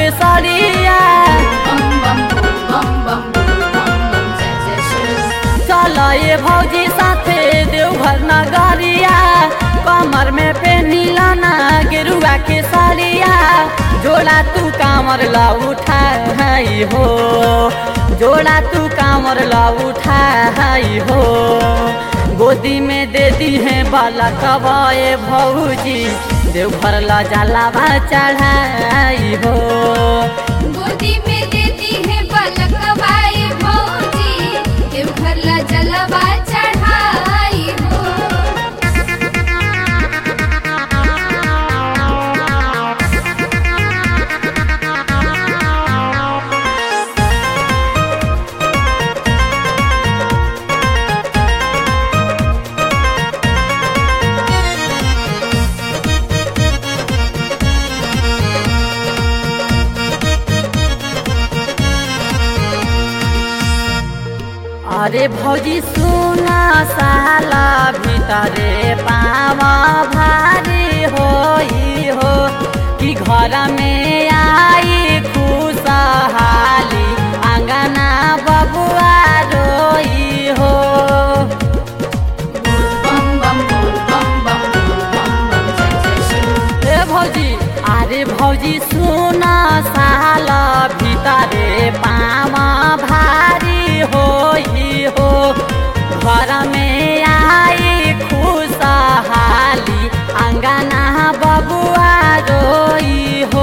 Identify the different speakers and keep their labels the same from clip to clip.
Speaker 1: के सड़िया
Speaker 2: बम बम बोल बम बम बोल बम बम जय जय शिव
Speaker 1: चल ये भौजी साथे देवघर नगरिया कमर में पेनिला ना गेरुआ के सड़िया जोड़ा तू कामर ला उठाई हो जोड़ा तू कामर ला उठाई हो गोदी में दे दी है बाला कबाए भौजी देवघर ला जाला बा चढ़ाई हो
Speaker 2: गोदी में देती है पलक बाई भौजी देवघर ला जलवा चढ़ाई हो
Speaker 1: अरे भौजी सुना साला भितरे पावा भारी होई हो कि घर में आई खुशहाली आंगना बबुआ रोई हो
Speaker 2: बम बम बोल बम बम बोल बम बम जय जय शिव
Speaker 1: ए भौजी अरे भौजी सुना साला भितरे पावा भारी होई हो घर में आई खुशहाली अंगना बबुआ रोई हो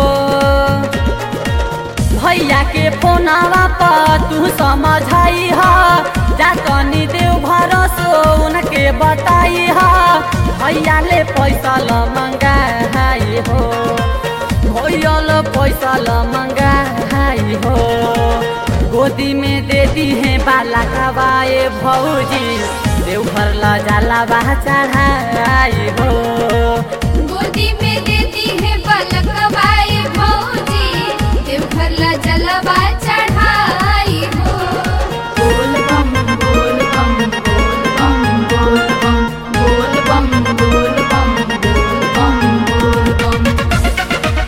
Speaker 1: भैया के फोनवा पर तू समझाई ह जा तनी देव भरोसो उनके बताई ह भैया ले पैसा ल मंगाई हो भैया ल पैसा ल मंगाई हो गोदी में दे दी है बाला कबाए भौजी देवघर ला जाला बा चढ़ाई हो
Speaker 2: गोदी में देती है पलक बाई भौजी देवघर ला जलवा चढ़ाई हो बोल बम बोल बम बोल बम बोल बम बोल बम बोल बम बोल बम बोल बम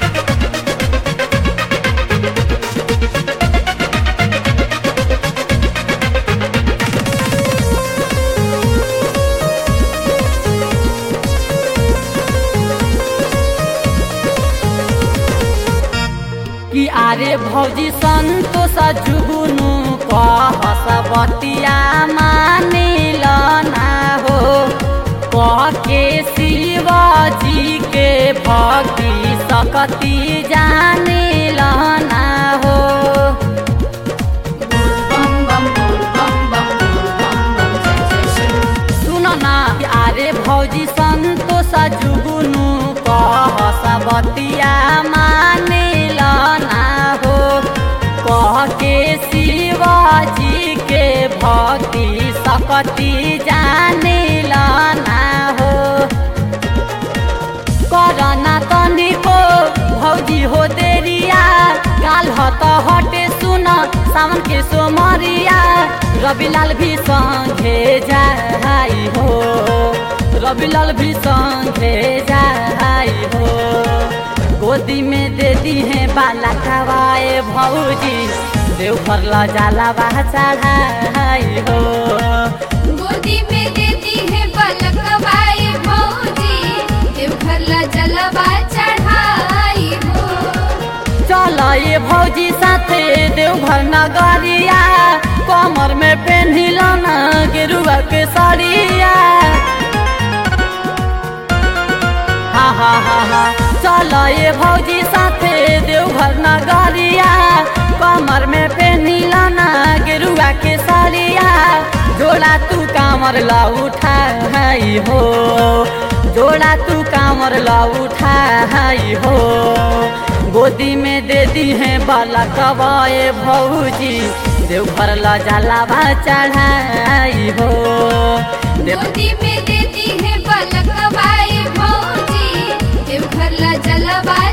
Speaker 1: कि आरे भौजी सन्तोष जुगुनु कहस बतिया मानिल ना हो कह के शिवजी के भक्ति सकती जानिल ना हो
Speaker 2: बम बम बोल बम बम बोल बम बम जय जय शिव
Speaker 1: सुन ना आरे भौजी सन्तोष जुगुनु कहस बतिया मानिल ना हो कह के शिवजी के भक्ति सकती जानिल ना हो करना तनिको भौजी हो देरिया काल हत हटे सुन सावन के सोमरिया रविलाल भी संगे जाई हो रविलाल भी संगे जाई हो गोदी में दे दी है बाला खवाए भौजी देवघर ला जाला बा चढ़ाई हो
Speaker 2: गोदी में देती है पलक बाई भौजी देवघर ला जलवा चढ़ाई हो
Speaker 1: चल ये भौजी साथे देवघर नगरिया कमर में पेन्हिल न गेरुआ के सड़िया हा हा हा हा चल ये भौजी साथे देवघर नगरिया कमर में पेन्हिल न गेरुआ के सड़िया जोड़ा तू कामर ला उठाई हो जोड़ा तू कामर ला उठाई हो गोदी में दे दी है बाला कबाए भौजी देवघर ला जाला बा चढ़ाई हो देव
Speaker 2: गोदी में देती है पलक बाई भौजी देवघर ला जलवा